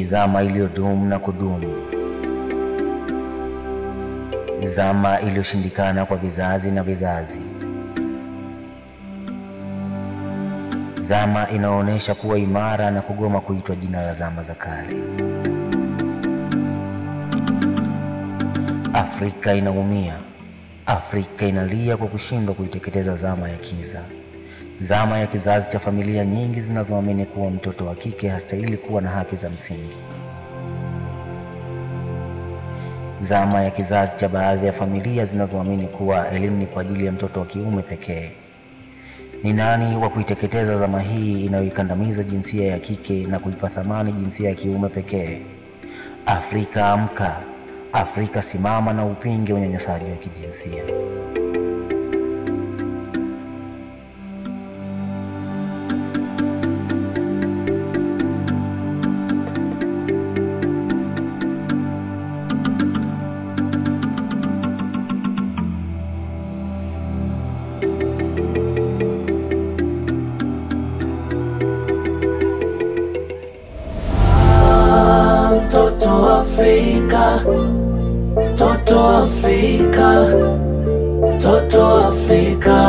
zama iliyodumu na kudumu, zama iliyoshindikana kwa vizazi na vizazi, zama inaonyesha kuwa imara na kugoma kuitwa jina la zama za kale. Afrika inaumia, Afrika inalia kwa kushindwa kuiteketeza zama ya kiza, zama ya kizazi cha familia nyingi zinazoamini kuwa mtoto wa kike hastahili kuwa na haki za msingi, zama ya kizazi cha baadhi ya familia zinazoamini kuwa elimu ni kwa ajili ya mtoto wa kiume pekee. Ni nani wa kuiteketeza zama hii inayoikandamiza jinsia ya kike na kuipa thamani jinsia ya kiume pekee? Afrika amka! Afrika simama na upinge unyanyasaji wa kijinsia. Mtoto Afrika, mtoto Afrika, mtoto Afrika.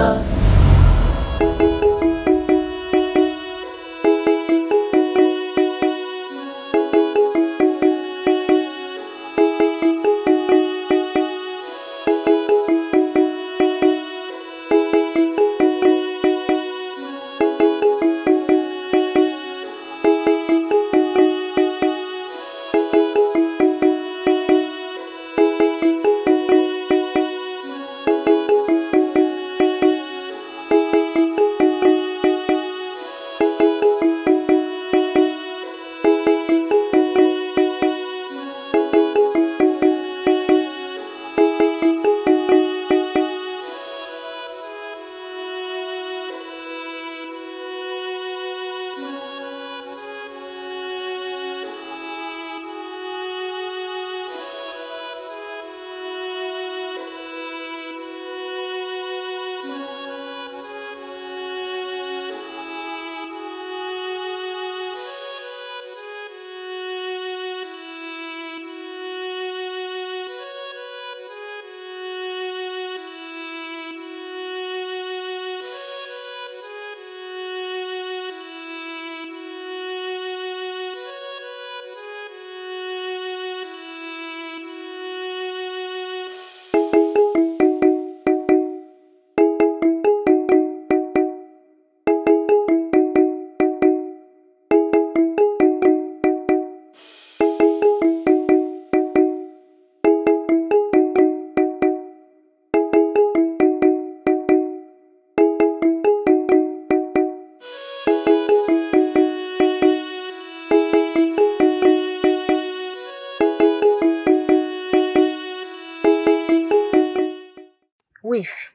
wifi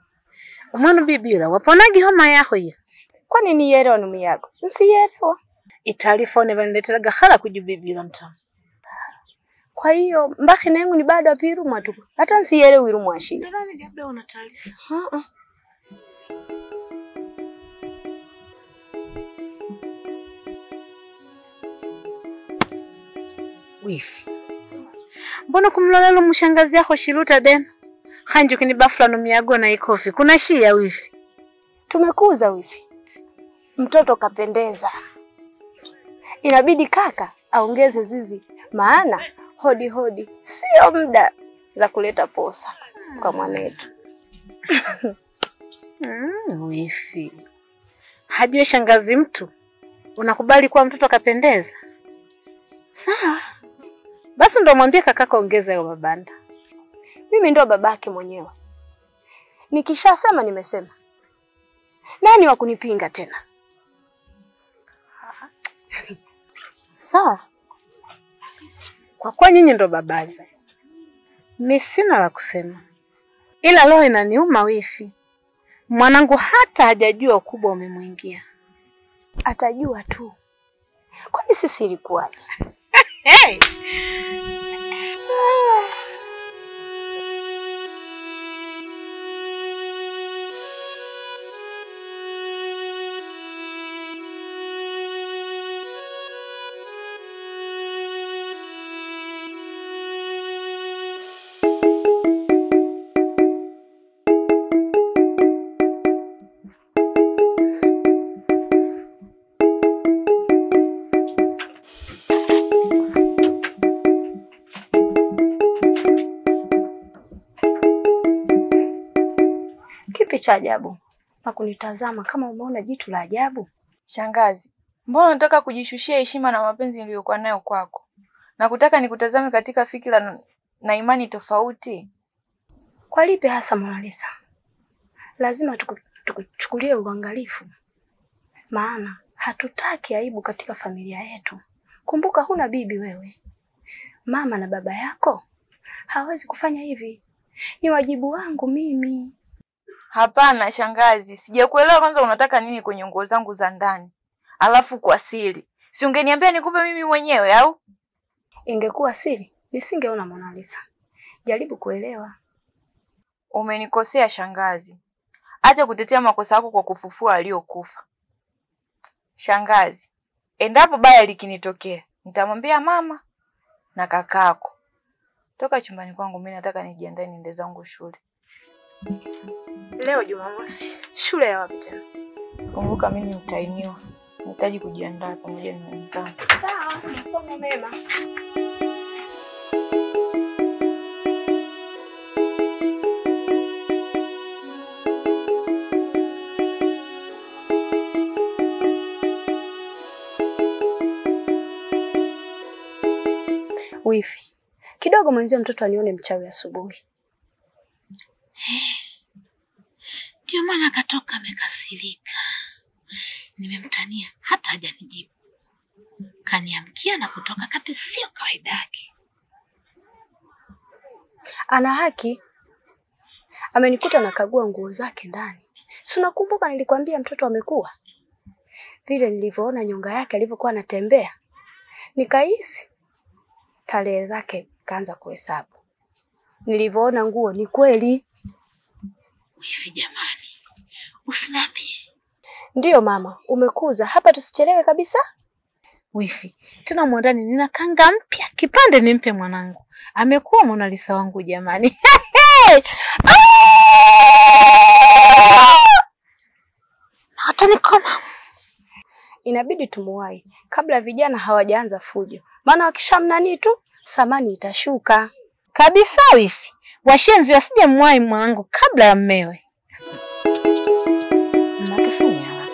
umwana ubibira waponagi homa yaho ya kwani niyerewa numiyago nsiyerewa itaarifa vanleteraga hala kujubibira mtamu kwa hiyo mbaki nengu ni bado apirumwa tu hata nsiyerewa irumwa shida nadhani labda una taarifa uh-uh. wifi mbona kumlolela mushangazi yako shiruta dena hanju kinibafula numiyago na ikofi kuna shia wifi tumekuza wifi mtoto kapendeza inabidi kaka aongeze zizi maana hodi hodi sio muda za kuleta posa kwa mwanetu mm, wifi hajue shangazi mtu unakubali kuwa mtoto kapendeza sawa basi ndo mwambie kakaka ongeza hiyo mabanda mimi ndo babake mwenyewe nikishasema nimesema nani wa kunipinga tena sawa kwa kuwa nyinyi ndo babaze mi sina la kusema ila roho inaniuma wifi mwanangu hata hajajua ukubwa umemwingia atajua tu kwani sisi ilikuwaje hey! Kipi cha ajabu na kunitazama kama umeona jitu la ajabu? Shangazi, mbona unataka kujishushia heshima na mapenzi niliyokuwa nayo kwako na kutaka nikutazame katika fikira na- na imani tofauti? Kwa lipi hasa Mona Lisa? Lazima tuku- tukuchukulie uangalifu, maana hatutaki aibu katika familia yetu. Kumbuka huna bibi wewe, mama na baba yako hawezi kufanya hivi. Ni wajibu wangu mimi. Hapana shangazi, sijakuelewa. Kwanza unataka nini kwenye nguo zangu za ndani, alafu kwa siri? Si ungeniambia nikupe mimi mwenyewe au? Ingekuwa siri nisingeona Mona Lisa. Jaribu kuelewa. Umenikosea shangazi, acha kutetea makosa yako kwa kufufua aliyokufa. Shangazi, endapo baya likinitokea, nitamwambia mama na kakako. Toka chumbani kwangu, mimi nataka nijiandae niende zangu shule. Leo Jumamosi, shule ya wapi tena? Kumbuka mimi utainiwa, nahitaji kujiandaa pamoja na wenzangu. Sawa, masomo mema. Wifi, kidogo mwenzio mtoto anione mchawi asubuhi. Ndio maana akatoka amekasirika. Nimemtania hata hajanijibu, kaniamkia na kutoka kati, sio kawaida yake. Ana haki. Amenikuta nakagua nguo zake ndani. Si unakumbuka nilikwambia mtoto amekuwa? Vile nilivyoona nyonga yake alivyokuwa anatembea, nikahisi tarehe zake kaanza kuhesabu. Nilivyoona nguo ni kweli. Wifi jamani, usiniambie Ndiyo mama, umekuza hapa, tusichelewe kabisa. Wifi, tena mwandani nina kanga mpya, kipande nimpe mwanangu. Amekuwa Mona Lisa wangu jamani. Hata nikoma. Inabidi tumuwahi kabla vijana hawajaanza fujo, maana wakishamnanii tu thamani itashuka. Kabisa wifi. Washenzi wasije mwai mwanangu kabla ya mmewe. Mnatufunya haraka.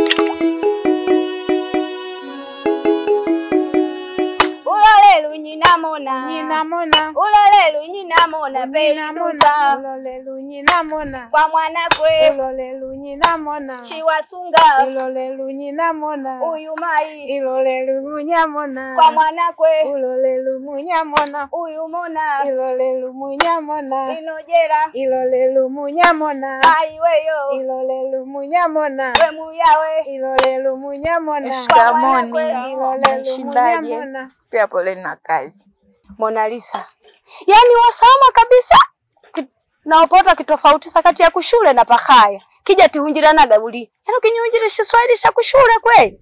Ulolelu nyinamona Ninamona. ulolelu nyinamona peinuza Ulolelu nyinamona. kwa mwanakwe Ulolelu nyinamona. chiwasunga Ilolelu nyinamona. uyu mai Ilolelu munyamona. kwa mwanakwe Ulolelu munyamona. uyu mona Ilolelu munyamona. inojera Ilolelu munyamona. aiweyo Ilolelu munyamona. we muyawe Ilolelu munyamona. Shikamoni. Ilolelu Mshindaje? munyamona. Pia poleni na kazi. Mona Lisa, yaani wasama kabisa Ki- naopota kitofautisha kati ya kushule na pakaya kija tihunjiranaga buli yaani ukinyunjira Kiswahili cha kushule kweli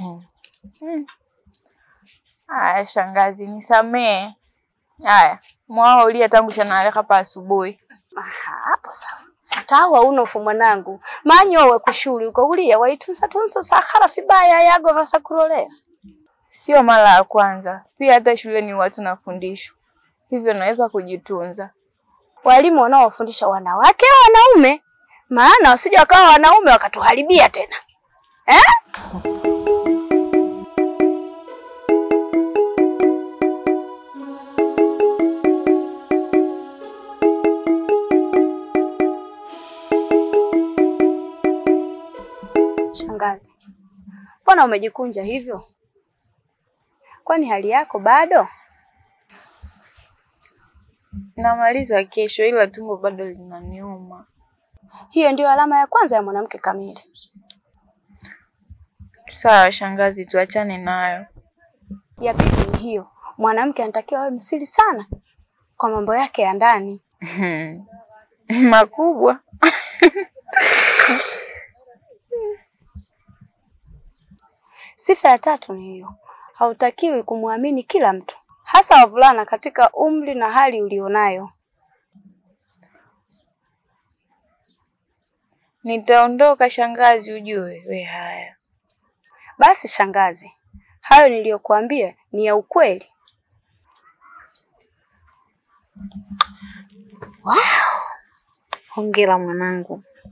Haya shangazi, nisamee. Haya, mwao ulia tangu chanale hapa asubuhi. Aha, hapo sawa tawa unofu mwanangu manyowe kushuli uko ulia waitunza tunzo sakhara fibaya yago vasakurolea Sio mara ya kwanza, pia hata shuleni watu nafundishwa hivyo, naweza kujitunza. walimu wanaowafundisha wanawake au wanaume maana wasije wakawa wanaume wakatuharibia tena eh? Shangazi, mbona umejikunja hivyo? Kwani hali yako bado? Namaliza kesho, ila tumbo bado linaniuma. Hiyo ndio alama ya kwanza ya mwanamke kamili. Sawa shangazi, tuachane nayo. Ya pili ni hiyo, mwanamke anatakiwa awe msiri sana kwa mambo yake ya ndani. makubwa. Sifa ya tatu ni hiyo, hautakiwi kumwamini kila mtu, hasa wavulana katika umri na hali ulionayo. Nitaondoka shangazi, ujue we. Haya, Basi shangazi, hayo niliyokuambia ni ya ukweli. Hongera mwanangu.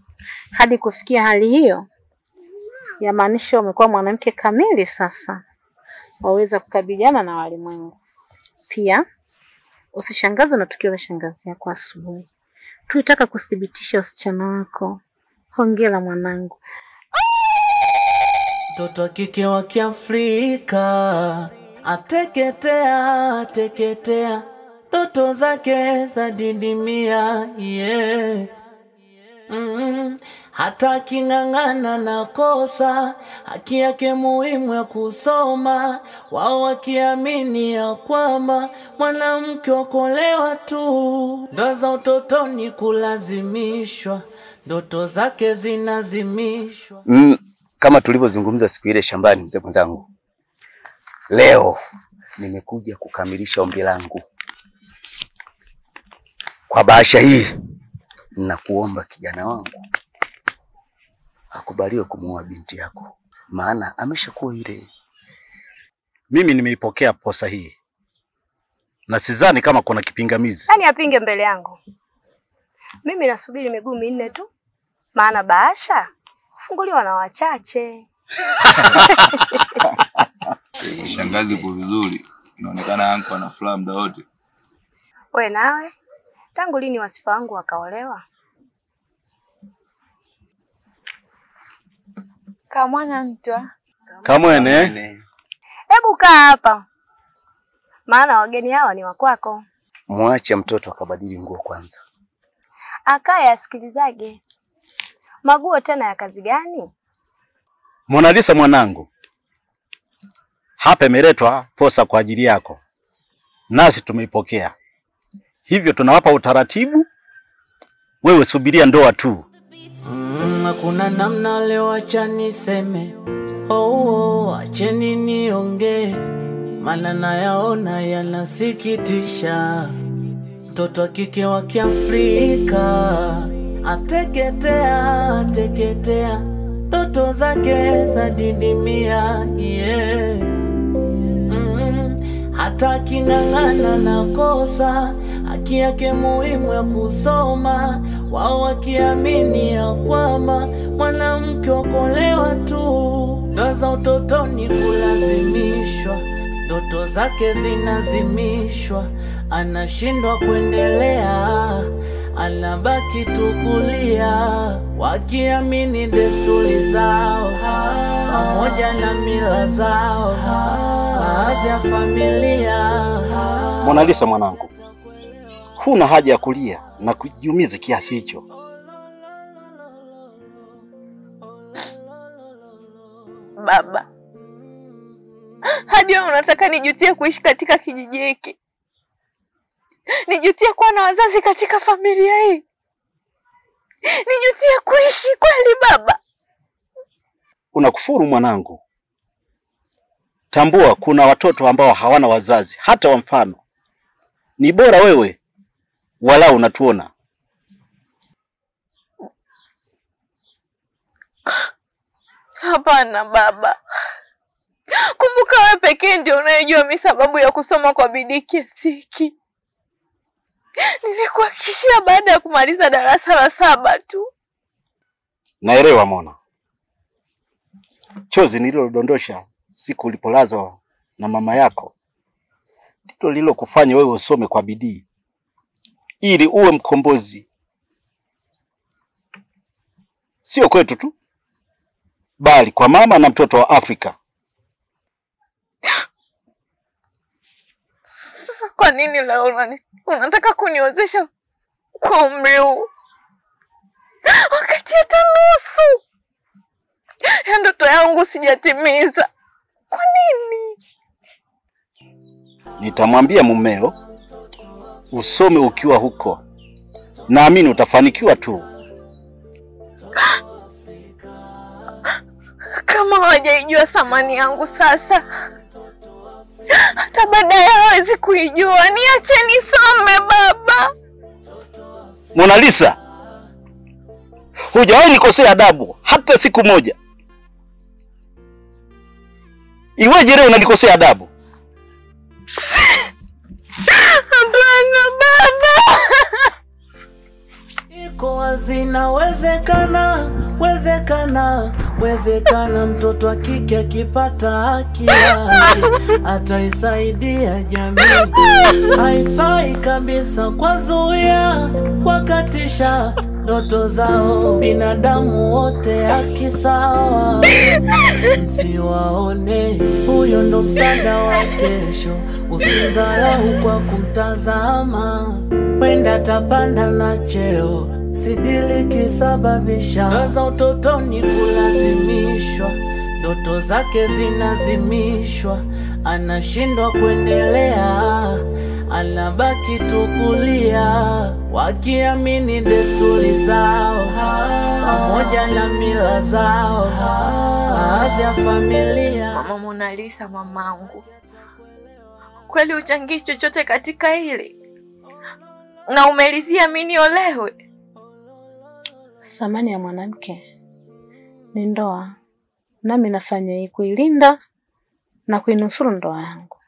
Hadi kufikia hali hiyo, yamaanisha umekuwa mwanamke kamili sasa, waweza kukabiliana na walimwengu. Pia usishangazwe na tukio la shangazi yako asubuhi. Tulitaka kuthibitisha usichana wako. Hongera mwanangu. Mtoto wa kike wa Kiafrika ateketea, ateketea, ndoto zake zadidimia, yeah. Mm, hata aking'ang'ana na kosa, haki yake muhimu ya kusoma, wao wakiamini ya kwamba mwanamke okolewa tu, ndoa za utotoni kulazimishwa, ndoto zake zinazimishwa. Mm, kama tulivyozungumza siku ile shambani, mzee mwenzangu, leo nimekuja kukamilisha ombi langu. Kwa bahasha hii, nakuomba kijana wangu akubaliwe kumuoa binti yako, maana ameshakuwa ile. Mimi nimeipokea posa hii na sidhani kama kuna kipingamizi. Nani apinge mbele yangu? Mimi nasubiri miguu minne tu, maana bahasha hufunguliwa na wachache. Shangazi uko vizuri, inaonekana anko ana furaha muda wote. We nawe, tangu lini wasifa wangu wakaolewa? Kamwana mtwa Kamwene, Hebu kaa hapa, maana wageni hawa ni wakwako. Mwache mtoto akabadili nguo kwanza. Akaye asikilizage. Maguo tena ya kazi gani? Mona Lisa mwanangu, hapa imeletwa posa kwa ajili yako, nasi tumeipokea, hivyo tunawapa utaratibu. Wewe subiria ndoa tu. Mm, hakuna namna leo, acha niseme oh, oh, acheni niongee, maana nayaona yanasikitisha. Mtoto wa kike wa Kiafrika ateketea, ateketea, ndoto zake zadidimia, yeah. Mm, hata aking'ang'ana na kosa, haki yake muhimu ya kusoma, wao wakiamini ya kwamba mwanamke okolewa tu, ndoa za utotoni kulazimishwa, ndoto zake zinazimishwa, anashindwa kuendelea, anabaki tukulia, wakiamini desturi zao pamoja na mila zao, baadhi ya familia Mona Lisa mwanangu, huna haja ya kulia na kujiumiza kiasi hicho. baba, hadi wewe unataka nijutie kuishi katika kijiji hiki, nijutie kuwa na wazazi katika familia hii, nijutie kuishi kweli baba? Unakufuru mwanangu. Tambua kuna watoto ambao hawana wazazi hata wa mfano. Ni bora wewe walau unatuona. Hapana baba, kumbuka wewe pekee ndio unayejua mi sababu ya kusoma kwa bidii kiasi hiki. Nilikuhakikishia baada ya kumaliza darasa la saba tu. Naelewa Mona, chozi nililodondosha siku ulipolazwa na mama yako ndilo lililokufanya wewe usome kwa bidii ili uwe mkombozi, sio kwetu tu, bali kwa mama na mtoto wa Afrika. Sasa kwa nini leo unani, unataka kuniozesha kwa umri huu wakati hata nusu ya ndoto yangu sijatimiza? Kwa nini? Nitamwambia mumeo usome ukiwa huko, naamini utafanikiwa tu. Kama hawajaijua thamani yangu sasa, hata baadaye hawezi kuijua. Niache nisome baba. Mona Lisa, hujawahi nikosea adabu hata siku moja. Iweje leo unanikosea adabu? Hapana baba. Iko wazi inawezekana, wezekana, wezekana mtoto wa kike akipata haki yake ataisaidia jamii. Haifai kabisa kwa zuia wakatisha ndoto zao, binadamu wote haki sawa, msiwaone, huyo ndo msaada wa kesho, usidharau kwa kumtazama wenda tapanda na cheo sidili kisababisha ndoa za utotoni kulazimishwa, ndoto zake zinazimishwa, anashindwa kuendelea, anabaki tukulia, wakiamini desturi zao pamoja na mila zao, baadhi ya familia Mama Mona Lisa, mamangu, kweli uchangii chochote katika hili na umelizia mimi niolewe? Thamani ya mwanamke ni ndoa, nami nafanya hii kuilinda na kuinusuru ndoa yangu.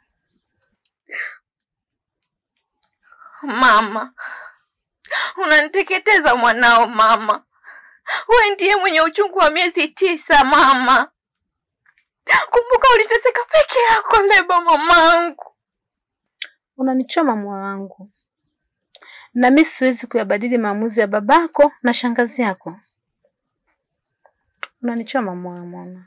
Mama, unaniteketeza mwanao mama. Wewe ndiye mwenye uchungu wa miezi tisa mama. Kumbuka uliteseka peke yako leba mamangu. Unanichoma moyo wangu, na mimi siwezi kuyabadili maamuzi ya babako na shangazi yako. Unanichoma moyo Mona.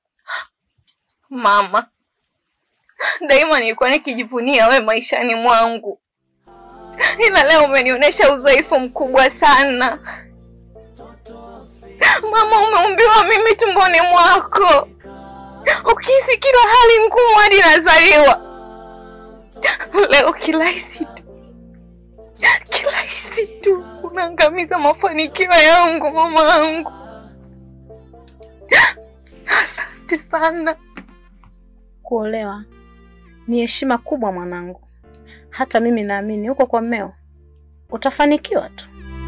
Mama, daima nilikuwa nikijivunia we maishani mwangu, ila leo umenionyesha udhaifu mkubwa sana. Mama, umeumbiwa mimi tumboni mwako, ukihisi kila hali ngumu hadi nazaliwa. Leo kirahisi tu, kirahisi tu unaangamiza mafanikio yangu mama yangu. Asante sana. Kuolewa ni heshima kubwa mwanangu, hata mimi naamini huko kwa mmeo utafanikiwa tu.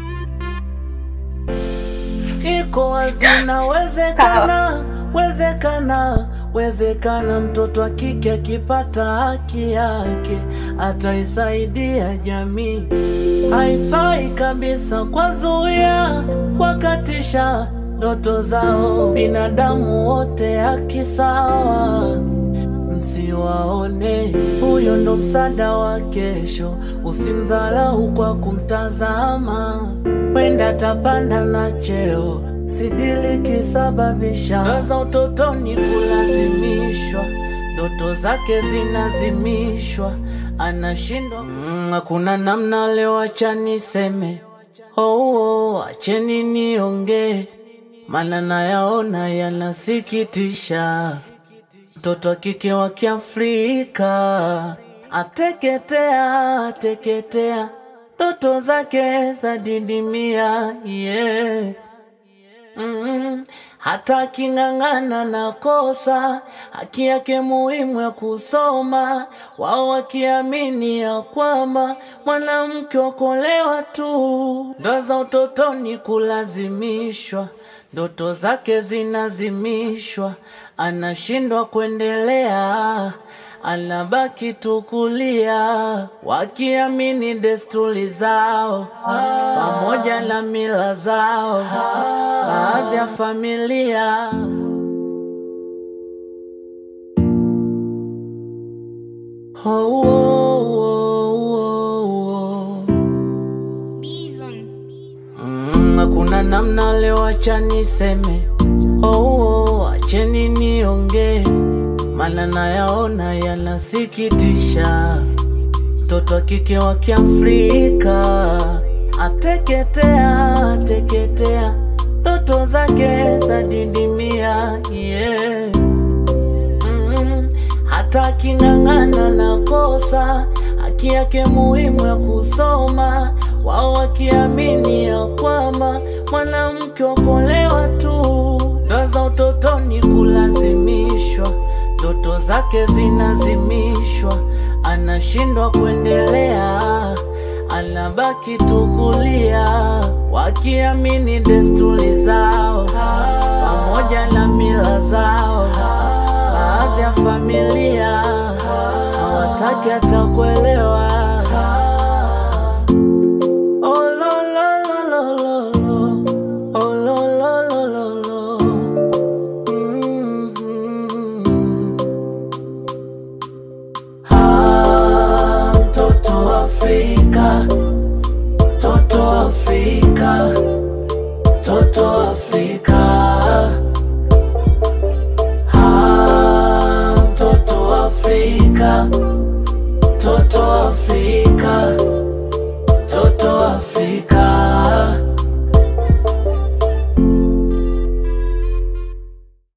iko wazi inawezekana, wezekana, wezekana mtoto wa kike akipata haki yake ataisaidia jamii. Haifai kabisa kwa zuia wakatisha ndoto zao, binadamu wote haki sawa msiwaone, huyo ndo msaada wa kesho, usimdharau kwa kumtazama, wenda tapanda na cheo, sidili kisababisha ndoa za utotoni kulazimishwa, ndoto zake zinazimishwa, anashindwa mm, hakuna namna. Leo acha niseme oh, oh, acheni niongee, maana nayaona yanasikitisha mtoto wa kike wa Kiafrika ateketea, ateketea, ndoto zake zadidimia, yeah. Mm, hata aking'ang'ana na kosa, haki yake muhimu ya kusoma, wao wakiamini ya kwamba mwanamke okolewa tu, ndoa za utotoni kulazimishwa ndoto zake zinazimishwa, anashindwa kuendelea, anabaki tukulia, wakiamini desturi zao pamoja na mila zao, baadhi ya familia oh, oh, oh, oh, oh. Mm, hakuna namna leo, acha niseme oh, oh, acheni niongee, maana nayaona yanasikitisha. Mtoto wa kike wa Kiafrika ateketea, ateketea, ndoto zake zadidimia, yeah. Mm, hata aking'ang'ana na kosa, haki yake muhimu ya kusoma, wao wakiamini ya kwamba mwanamke okolewa tu, ndoa za utotoni kulazimishwa, ndoto zake zinazimishwa, anashindwa kuendelea, anabaki tukulia, wakiamini desturi zao pamoja na mila zao, baadhi ya familia hawataki hata kuelewa